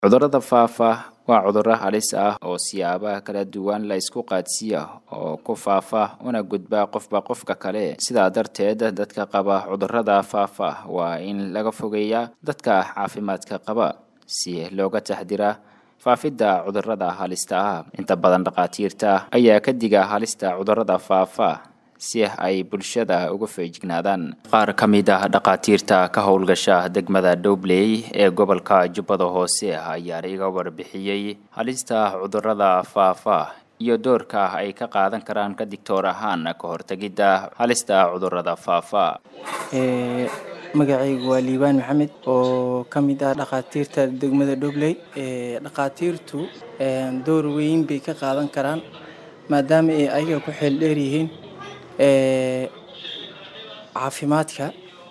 cudurrada faafa waa cudurro halis ah oo siyaabaha kala duwan la isku qaadsiiya oo ku faafa una gudba qofba qofka kale sidaa darteed dadka qaba cudurrada faafa waa in laga fogeeyaa dadka caafimaadka qaba si looga taxdira faafidda cudurrada halista ah inta badan dhakhaatiirta ayaa ka diga halista cudurrada faafa si ay bulshada uga feejignaadaan qaar ka mid ah dhakhaatiirta ka howlgasha degmada dhobley ee gobolka jubbada hoose ayaa iga warbixiyey halista cudurrada faafa iyo doorka ay ka qaadan karaan ka digtoor ahaan ka hortegidda halista cudurrada faafa magacaygu waa liibaan maxamed oo ka mid ah dhakhaatiirta degmada dhobley dhakhaatiirtu door weyn bay ka qaadan karaan maadaama ay ayaga ku xeel dheer yihiin caafimaadka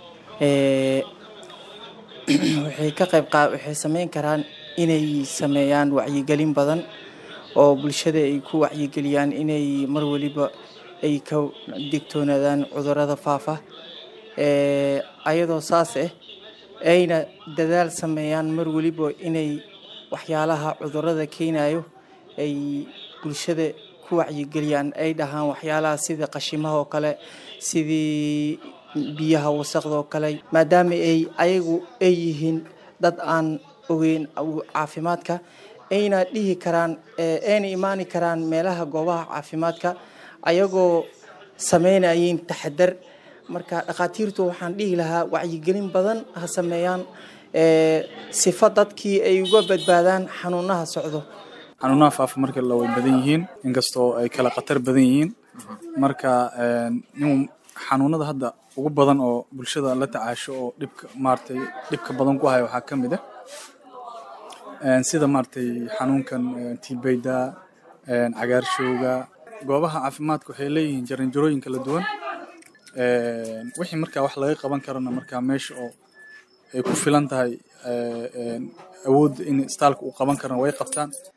waxay ka qayb waxay sameyn karaan inay sameeyaan wacyigelin badan oo bulshada ay ku wacyigeliyaan inay mar waliba ay ka digtoonaadaan cudurrada faafa ayadoo saas ah ayna dadaal sameeyaan mar waliba inay waxyaalaha cudurrada keenayo ay bulshada wacyigeliyaan ay dhahaan waxyaalaha sida qashimaha oo kale sidii biyaha wasaqda oo kale maadaama ay ayagu ay yihiin dad aan ogeyn caafimaadka ayna dhihi karaan ayna imaani karaan meelaha goobaha caafimaadka ayagoo sameynayeen taxadar marka dhakhaatiirtu waxaan dhihi lahaa wacyigelin badan ha sameeyaan sifo dadkii ay uga badbaadaan xanuunaha socdo xanuunaha faafa marka la way badan yihiin inkastoo ay kala khatar badan yihiin marka nin xanuunada hadda ugu badan oo bulshada la tacaasho oo dhibka maaragtay dhibka badan ku haya waxaa ka mid ah sida maaragtay xanuunkan tibayda cagaarshowga goobaha caafimaadka waxay leeyihiin jaranjarooyin kala duwan wixii markaa wax laga qaban karana markaa meesha oo ay ku filan tahay awoodda in istaalka uu qaban karana way qabtaan